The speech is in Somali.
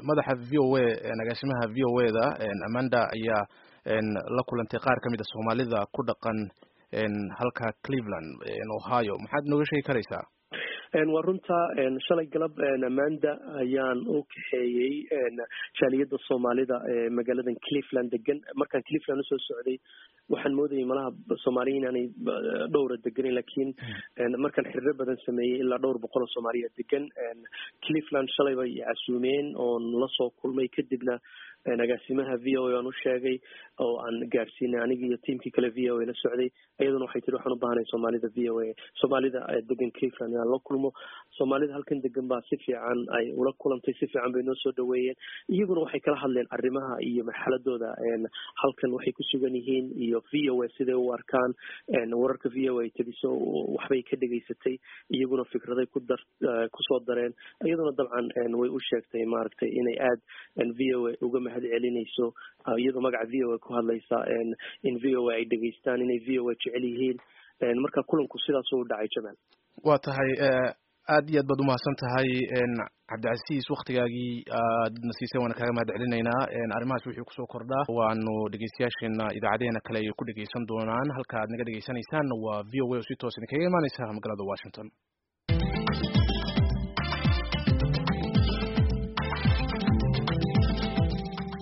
madaxa v o a agaasimaha v o a da amanda ayaa la kulantay qaar ka mid a soomaalida ku dhaqan halka cleveland ohio maxaad nooga sheegi karaysaa waa runta shalay galab amanda ayaan u kaxeeyey jaaliyadda soomaalida ee magaaladan cleveland degan markaan cleveland usoo socday waxaan moodayay malaha soomaaliya inaanay dhowra deganin lakin markaan xiriiro badan sameeyey ilaa dhowr boqol oo soomaaliya degan cleveland shalay bay casuumeen oon lasoo kulmay kadibna agaasimaha v o a aan u sheegay oo aan gaadhsiinay anigi iyo tiamkii kale v o a la socday iyaduna waxay tiri waxaan u baahanay soomaalida v o a soomaalida degan cleveland inaan la kulmo soomaalida halkan degan baa si fiican ay ula kulantay si fiican bay noo soo dhaweeyeen iyaguna waxay kala hadleen arrimaha iyo marxaladooda halkan waxay ku sugan yihiin iyo v o a siday u arkaan wararka v o a tabiso waxbay ka dhegaysatay iyaguna fikraday ku dar kusoo dareen iyaduna dabcan way u sheegtay maaragtay inay aada v o a uga mahad celinayso iyadoo magaca v o a ku hadlaysa in v o a ay dhegaystaan inay v o a jecel yihiin marka kulanku sidaas u dhacay jamaal waa tahay aad iyo aad baad umahadsan tahay cabdicasiis waktigaagii aadna siisay waana kaaga mahad celinaynaa arrimahaas wixii kusoo kordhaa waanu dhegeystayaasheena idaacadeena kale ay ku dhegeysan doonaan halka aad naga dhegeysanaysaanna waa v o a oo si toos idinkaga imaaneysa magaalada washington